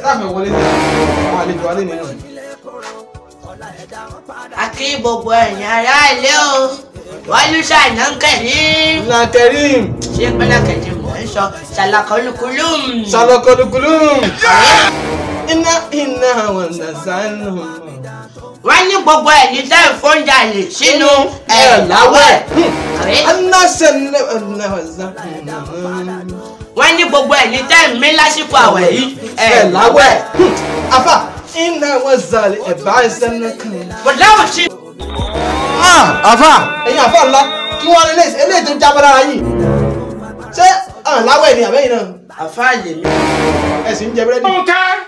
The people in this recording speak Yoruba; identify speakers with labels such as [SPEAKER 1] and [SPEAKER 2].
[SPEAKER 1] sáfẹ̀ wọlé ní àwọn àlejò alẹ́ nínú.
[SPEAKER 2] akí gbogbo ẹ̀yin ará ilé o wọ́n ló ṣàìná ń kẹ̀rí.
[SPEAKER 1] na Karim
[SPEAKER 2] ṣé pẹ́lẹ́kẹ̀jì mò ń sọ ṣàlàkọ́lùkùlùm.
[SPEAKER 1] salakodukulum iná iná wọn nà sánú.
[SPEAKER 2] wọ́n ní gbogbo ẹ̀yin tẹ́ ìfóúnjà lè sínú ẹ̀ láwẹ̀. Àbí?
[SPEAKER 1] aná sẹ́ni ọ̀nà ọ̀sán.
[SPEAKER 2] wọ́n ní gbogbo ẹ̀yin tẹ́ ìmí lásìkò àwẹ̀ yìí ẹ̀
[SPEAKER 1] ẹ̀
[SPEAKER 2] láwẹ̀.
[SPEAKER 1] láwẹ̀. afa iná wọn zàlẹ̀ ẹ̀ bá ẹ̀ sẹ́ni kan.
[SPEAKER 2] bọ̀dá ò sí.
[SPEAKER 1] àfa ẹ̀yin àfa ńlá kí wọ́n lé eléyìí tó jábọ́ lára yìí. ṣé àwọn láwẹ̀ ni àbẹ́yìn náà
[SPEAKER 2] àfáà lèmi.
[SPEAKER 1] ẹ̀ sì ń jẹ búrẹ́dì.